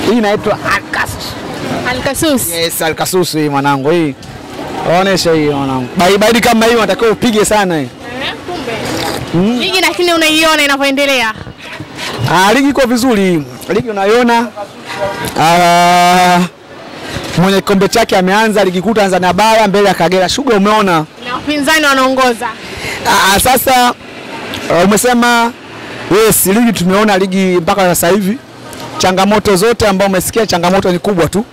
Hii inaitwa Alkasus. Alkasus. Yes, Alkasus hii mwanangu hii. Onesha hii mwanangu. Baridi kama hii unatakiwa upige sana hii. Eh, kumbe. Ligi lakini unaiona inavyoendelea. Ah, ligi iko vizuri. Ligi unaiona. Ah, mwenye kikombe chake ameanza ligi kuu Tanzania bara mbele ya Kagera Sugar umeona. Na wapinzani wanaongoza. Ah, sasa uh, umesema yes, ligi tumeona ligi mpaka sasa hivi. Changamoto zote ambao umesikia, changamoto ni kubwa tu.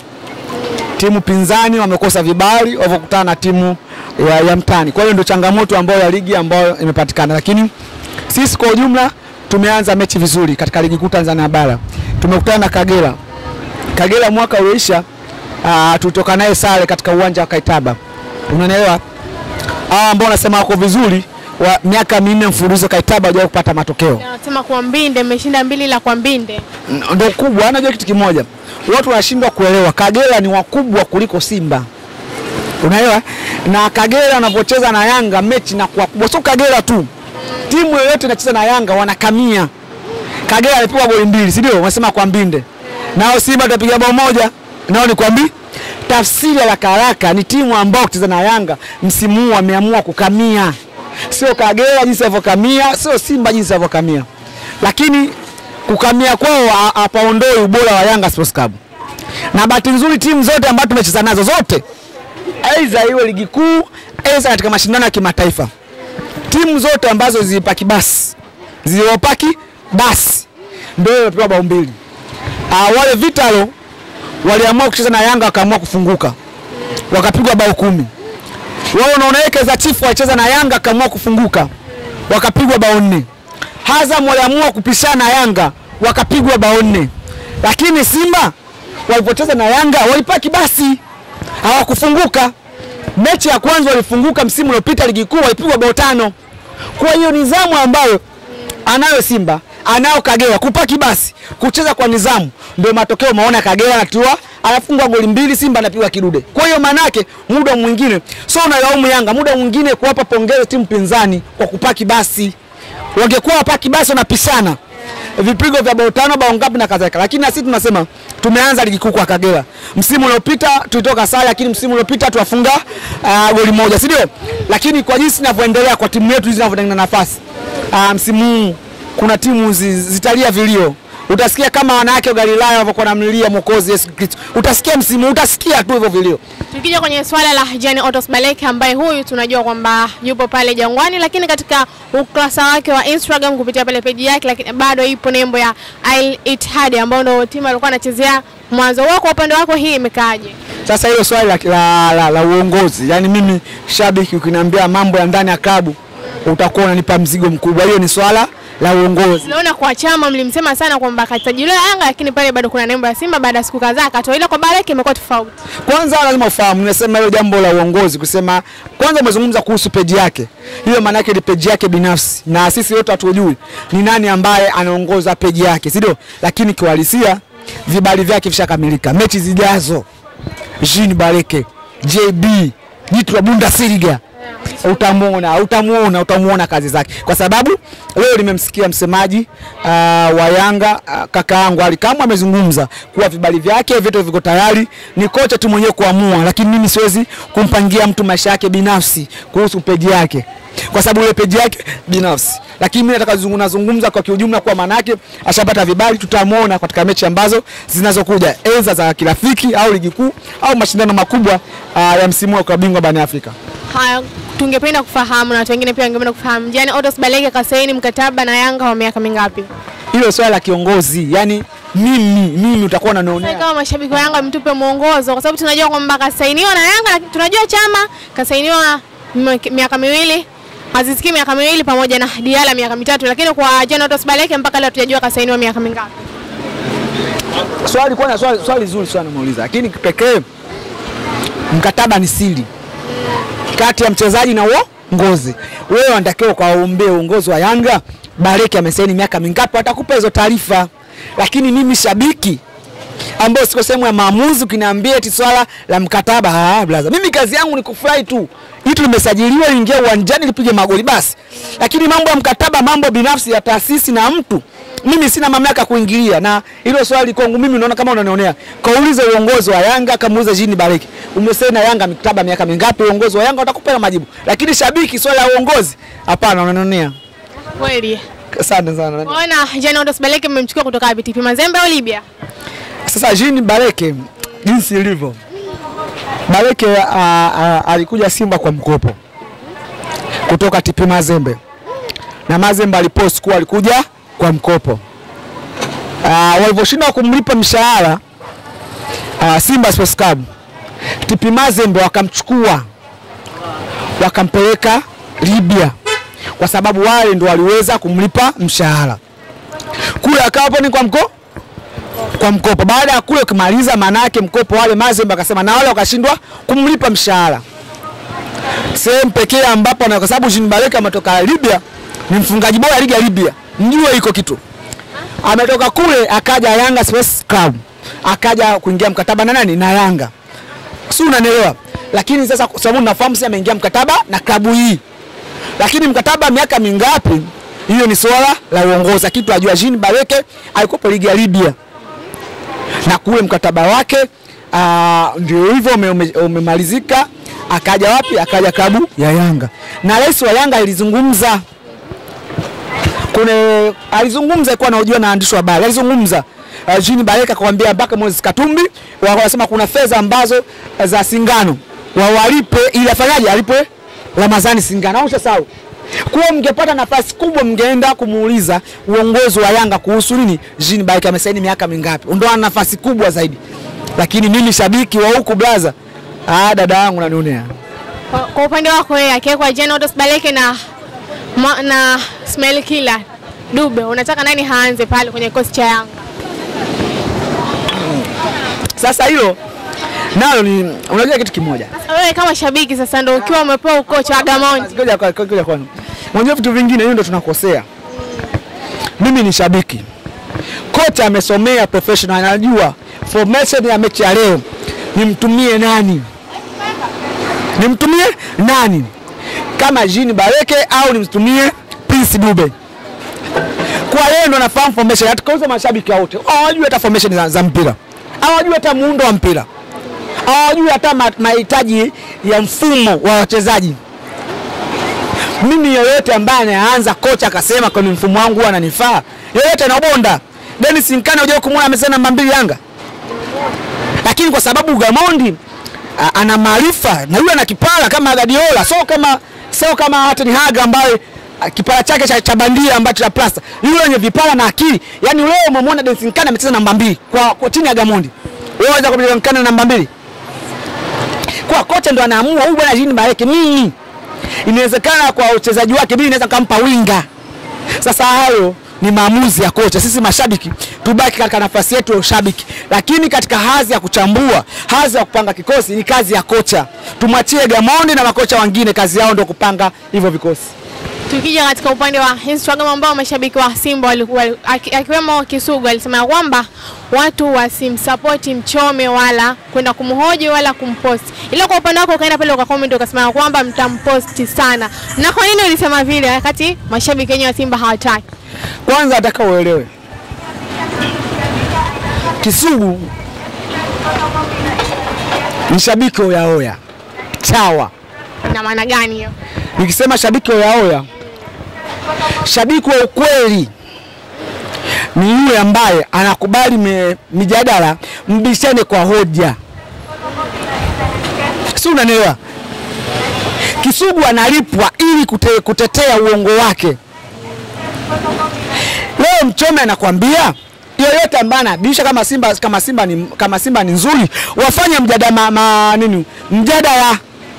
Timu pinzani wamekosa vibali walivyokutana na timu ya, ya mtani. Kwa hiyo ndio changamoto ambayo ya ligi ambayo imepatikana, lakini sisi kwa ujumla tumeanza mechi vizuri katika ligi kuu Tanzania bara. Tumekutana na Kagera. Kagera mwaka ulioisha uh, tulitoka naye sare katika uwanja wa Kaitaba. Unanielewa? Hawa ambao wanasema wako vizuri wa miaka minne mfululizo Kaitaba hawajawahi kupata matokeo. Anasema kwa Mbinde mmeshinda mbili la kwa Mbinde. N- Ndio kubwa, anajua kitu kimoja, watu wanashindwa kuelewa, Kagera ni wakubwa kuliko Simba, unaelewa? Na Kagera wanavyocheza na Yanga mechi na kuwa kubwa, sio Kagera tu, timu yoyote inacheza na Yanga wanakamia. Kagera alipigwa goli mbili, si ndio? Wanasema kwa Mbinde, nao Simba tutapiga bao moja, nao ni kwa Mbi. Tafsiri ya haraka haraka ni timu ambao kucheza na Yanga msimu huu wameamua kukamia, sio Kagera jinsi alivyokamia, sio Simba jinsi alivyokamia, lakini kukamia kwao ha- hapaondoi ubora wa Yanga Sports Club. Na bahati nzuri timu zote ambazo tumecheza nazo zote, aidha iwe ligi kuu, aidha katika mashindano ya kimataifa, timu zote ambazo zilipaki basi zilizopaki basi ndio imepewa bao mbili. Uh, wale Vitalo waliamua kucheza na Yanga wakaamua kufunguka wakapigwa bao kumi. Wao unaona za chifu walicheza na Yanga wakaamua kufunguka wakapigwa bao nne. Azam waliamua kupishana na Yanga wakapigwa bao nne, lakini Simba walipocheza na Yanga walipaki basi hawakufunguka. Mechi ya kwanza walifunguka msimu uliopita ligi kuu walipigwa bao tano. Kwa hiyo nidhamu ambayo anayo Simba anayo Kagera kupaki basi kucheza kwa nidhamu, ndio matokeo maona Kagera anatua anafungwa goli mbili, Simba anapigwa kidude. Kwa hiyo manake muda mwingine sio unalaumu Yanga, muda mwingine kuwapa pongezi timu pinzani kwa kupaki basi. Wangekuwa wapaki basi wanapishana vipigo vya bao tano bao ngapi na kadhalika, lakini na sisi tunasema tumeanza ligi kuu kwa Kagera. Msimu uliopita tulitoka sare, lakini msimu uliopita tuwafunga uh, goli moja, si ndio? Lakini kwa jinsi inavyoendelea kwa timu yetu hizi zinavyotengeneza nafasi uh, msimu huu kuna timu zi- zitalia vilio. Utasikia kama wanawake wa Galilaya wanavyokuwa namlilia Mwokozi Yesu Kristo, utasikia msimu, utasikia tu hivyo vilio. Tukija kwenye swala la Jean Otos Baleke ambaye huyu tunajua kwamba yupo pale Jangwani, lakini katika ukurasa wake wa Instagram kupitia pale peji yake, lakini bado ipo nembo ya Al Ittihad ambayo ndio timu alikuwa anachezea mwanzo. Wewe kwa upande wako hii imekaaje? Sasa hilo swali la, la, la, la uongozi, yaani mimi shabiki, ukiniambia mambo ya ndani ya klabu utakuwa unanipa mzigo mkubwa. Hiyo ni swala la uongozi. Tunaona kwa chama mlimsema sana kwamba katajiliwa Yanga, lakini pale bado kuna nembo ya Simba. Baada ya siku kadhaa akatoa, ila kwa Baleke imekuwa tofauti. Kwanza lazima ufahamu, nimesema hilo jambo la uongozi, kusema kwanza umezungumza kuhusu peji yake, hiyo maana yake ni peji yake binafsi, na sisi wote hatujui ni nani ambaye anaongoza peji yake, si ndio? Lakini kiuhalisia vibali vyake vishakamilika. Mechi zijazo Jean Baleke, JB, jitu la Bundesliga utamuona utamuona utamuona kazi zake, kwa sababu leo nimemsikia msemaji uh, wa Yanga uh, kaka yangu Ali Kamwe amezungumza kuwa vibali vyake vyote viko tayari, ni kocha tu mwenyewe kuamua, lakini mimi siwezi kumpangia mtu maisha yake binafsi kuhusu peji yake kwa sababu ile peji yake binafsi, lakini mimi nataka zungumza zungumza kwa kiujumla, kwa maana yake ashapata vibali, tutamuona katika mechi ambazo zinazokuja, enza za kirafiki au ligi kuu au mashindano makubwa uh, ya msimu wa klabu bingwa barani Afrika. Haya, tungependa kufahamu na watu wengine pia wangependa kufahamu, Jean Otos Baleke kasaini mkataba na Yanga wa miaka mingapi? hilo swala la kiongozi, yani mimi mimi utakuwa Sasa unanionea kama mashabiki wa Yanga mtupe mwongozo, kwa sababu tunajua kwamba kasainiwa na Yanga, lakini tunajua chama kasainiwa m- miaka miwili Aziz Ki miaka miwili pamoja na Diala miaka mitatu, lakini kwa Jean Otos Baleke mpaka leo hatujajua kasainiwa miaka mingapi. swali kwanza, swali, swali zuri sana umeuliza, lakini pekee mkataba ni siri kati ya mchezaji na uongozi. Wewe unatakiwa ukaombee uongozi wa Yanga, Baleke amesaini miaka mingapi, watakupa hizo taarifa. Lakini mimi shabiki ambao siko sehemu ya maamuzi, ukiniambia eti swala la mkataba, ah, blaza, mimi kazi yangu ni kufurahi tu, itu limesajiliwa, liingia uwanjani lipige magoli basi. Lakini mambo ya mkataba, mambo binafsi ya taasisi na mtu mimi sina mamlaka ya kuingilia, na hilo swali kwangu mimi naona kama unanionea. Kaulize uongozi wa Yanga, kamuulize Jean Bariki, umesema Yanga mikataba miaka mingapi? Uongozi wa Yanga watakupa majibu, lakini shabiki, swala la uongozi, hapana, unanionea. Kweli. Asante sana. Ona Jean Odos Baleke mmemchukua kutoka wapi? TP Mazembe au Libya? Sasa Jean Bareke jinsi ilivyo, Bareke a, a, alikuja Simba kwa mkopo kutoka TP Mazembe na Mazembe alipost kuwa alikuja kwa mkopo. Uh, walivyoshindwa kumlipa mshahara uh, Simba Sports Club, TP Mazembe wakamchukua wakampeleka Libya kwa sababu wale ndo waliweza kumlipa mshahara kule, akawa hapo ni kwa mkopo kwa mkopo. Baada ya kule kumaliza, maana yake mkopo wale Mazembe akasema na wale wakashindwa kumlipa mshahara. Sehemu pekee ambapo na kwa sababu Jean Baraka ametoka Libya, ni mfungaji bora ligi ya Libya, mjue iko kitu. Ametoka kule akaja Yanga Sports Club, akaja kuingia mkataba na nani? Na Yanga, si unanielewa? Lakini sasa kwa sababu nafahamu sasa ameingia mkataba na klabu hii, lakini mkataba miaka mingapi? Hiyo ni swala la uongozi. Kitu ajua Jean Baraka alikuwa ligi ya Libya na kule mkataba wake uh, ndio hivyo ume- ume- umemalizika. Akaja wapi? Akaja klabu ya Yanga, na rais wa Yanga alizungumza kune, alizungumza kuwa anaojua na waandishi wa habari, alizungumza uh, Jean Baraka akamwambia mpaka Moses Katumbi wa- wanasema kuna fedha ambazo uh, za Singano wawalipe ili afanyaje, alipwe Ramadhani Singano, au usahau kuwa mngepata nafasi kubwa mngeenda kumuuliza uongozi wa Yanga kuhusu nini Jean Baraka amesaini miaka mingapi, ndio ana nafasi kubwa zaidi. Lakini mimi shabiki wa huku blaza, ah, dada yangu nanionea Kwa, kwa upande wako wewe akiwekwa Jean Odos Baleke na ma, na Ismail Kila Dube, unataka nani haanze pale kwenye kikosi cha Yanga? sasa. Hilo nalo ni unajua kitu kimoja Sasa wewe kama shabiki sasa ndio ukiwa umepewa ukocha wa Gamondi. Ngoja kwa- ngoja kwanza. Unajua vitu vingine hiyo ndio tunakosea. Mimi ni shabiki. Kocha amesomea professional anajua formation ya mechi ya leo nimtumie nani? Nimtumie nani? Kama Jean Bareke au nimtumie Prince Dube? Kwa yeye ndo anafahamu formation. Hatukauza mashabiki wote. Hawajui hata formation za, za mpira. Hawajui hata muundo wa mpira. Hawajui hata ma- mahitaji ya mfumo wa wachezaji mimi yoyote ambaye anaanza kocha akasema kwenye mfumo wangu huwa ananifaa, yoyote anabonda. Dennis Nkane unajua kumwona amesema namba mbili Yanga, lakini kwa sababu Gamondi a- ana maarifa na yule ana kipara kama Guardiola, so kama so kama hata ni Haga ambaye a, kipara chake cha, cha bandia ambacho cha plasta, yule mwenye vipara na akili. Yani leo umemwona Dennis Nkane amecheza namba mbili kwa, kwa timu ya Gamondi, wewe unaweza kumjua Nkane namba mbili kwa kocha ndo anaamua huyu bwana Jean Bareke mimi inawezekana kwa uchezaji wake mimi naweza nikampa winga. Sasa hayo ni maamuzi ya kocha. Sisi mashabiki tubaki katika nafasi yetu ya ushabiki, lakini katika hadhi ya kuchambua, hadhi ya kupanga kikosi ni kazi ya kocha. Tumwachie Gamondi na makocha wengine, kazi yao ndio kupanga hivyo vikosi. Tukija katika upande wa Instagram ambao mashabiki wa Simba walikuwa aki- akiwemo Kisugu alisema kwamba watu wasimsapoti Mchome wala kwenda kumhoji wala kumposti, ila kwa upande wako ukaenda pale ukakomment ukasema kwamba mtamposti sana. Na kwa nini ulisema vile wakati mashabiki wenyewe wa Simba hawataki? Kwanza nataka uelewe, Kisugu ni shabiki oyaoya chawa. Ina maana gani hiyo? Nikisema shabiki oyaoya, shabiki wa ukweli ni yule ambaye anakubali me, mijadala, mbishane kwa hoja, si unanielewa? Kisugu analipwa ili kute, kutetea uongo wake. Leo Mchome anakwambia yoyote ambaye anabisha kama Simba, kama Simba ni, kama Simba ni nzuri, wafanye mjadala ma, ma, nini mjadala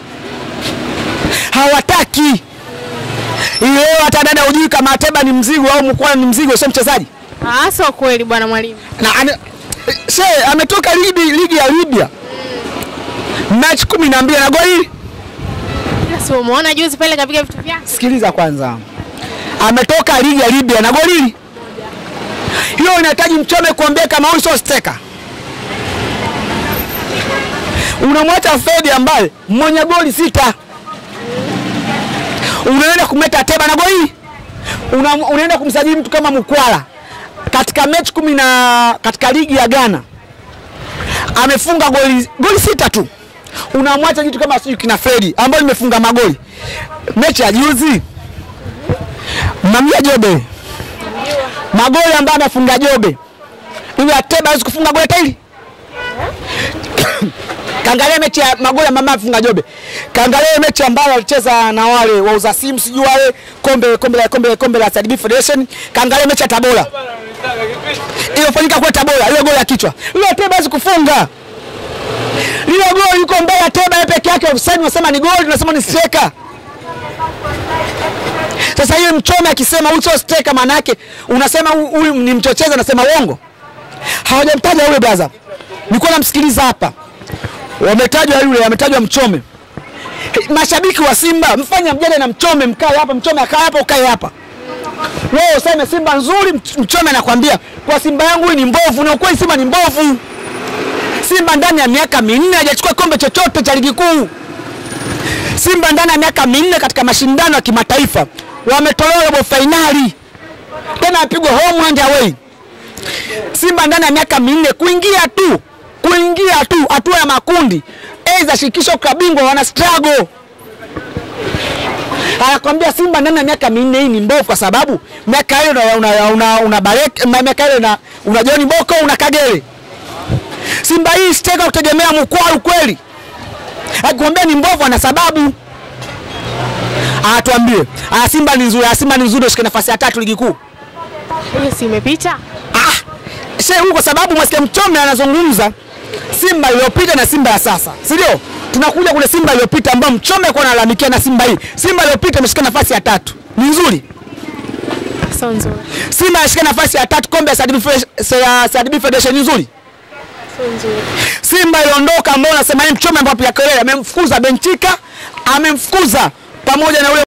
hawataki leo. Hata dada hujui kama Ateba ni mzigo au Mkwala ni mzigo, sio mchezaji Ah, sio kweli bwana mwalimu. na ane, she ametoka ligi, ligi ya Libya mechi kumi na mbili na goli. Ila si umeona juzi pale kapiga vitu vyake. Sikiliza kwanza, ametoka ligi ya Libya na goli hiyo. Inahitaji Mchome kuambia kama huyu sio steka. Unamwacha Fedi ambaye mwenye goli sita, unaenda kumleta Ateba na goli una, unaenda kumsajili mtu kama Mkwala katika mechi kumi na katika ligi ya Ghana amefunga goli goli sita tu, unamwacha kitu kama sijui kina Fredi ambayo limefunga magoli mechi ya juzi. Mamia Jobe magoli ambayo amefunga Jobe, huyu Ateba hawezi kufunga goli hata hili. Kaangalia mechi ya magoli ambayo amefunga Jobe, kaangalia mechi ambayo alicheza na wale wauza simu sijui wale kombe kombe la kombe kombe la CRDB Federation, kaangalia mechi ya Tabora iliyofanyika kwa Tabora, ile goli ya kichwa ile Ateba hawezi kufunga lile goli, yuko mbele ya Ateba yeye peke yake, offside unasema ni goli, unasema ni striker. Sasa hiyo Mchome akisema huyu sio striker, maana yake unasema hu- huyu ni mchochezi, anasema uongo. Hawajamtaja yule brother, nilikuwa namsikiliza hapa, wametajwa yule, ametajwa Mchome. He, Mashabiki wa Simba mfanye mjadala na Mchome, mkae hapa, Mchome akae hapa, ukae hapa. Wewe useme Simba nzuri, Mch- Mchome anakwambia kwa Simba yangu hii ni mbovu, na ukweli Simba ni mbovu. Simba ndani ya miaka minne hajachukua kombe chochote cha ligi kuu. Simba ndani ya miaka minne katika mashindano ya kimataifa wametolewa robo fainali, tena apigwa home and away. Simba ndani ya miaka minne kuingia tu kuingia tu hatua ya makundi aidha shirikisho kabingwa wana struggle. Anakwambia Simba ndani ya miaka minne hii ni mbovu, kwa sababu miaka hiyo una, una, una, una Barek, miaka hiyo una, una John Boko una Kagere. Simba hii sitaka kutegemea mkwaru kweli akikwambia ni mbovu ana sababu. Atuambie, ah, Simba ni nzuri, ah, Simba ni nzuri, ushike nafasi ya tatu ligi kuu. Hiyo si imepita? Ah, she huyu kwa sababu mwasikia Mchome anazungumza Simba iliyopita na Simba ya sasa, si ndio? Tunakuja kule Simba iliyopita ambayo Mchome alikuwa analalamikia na Simba hii. Simba iliyopita imeshika nafasi ya tatu, ni nzuri. Sio nzuri. Simba inashika nafasi ya tatu kombe ya CRDB Fe- ya CRDB Federation, ni nzuri. Sio nzuri. Simba iliondoka ambao unasema yeye Mchome ambapo ya kelele amemfukuza Benchika, amemfukuza pamoja na ule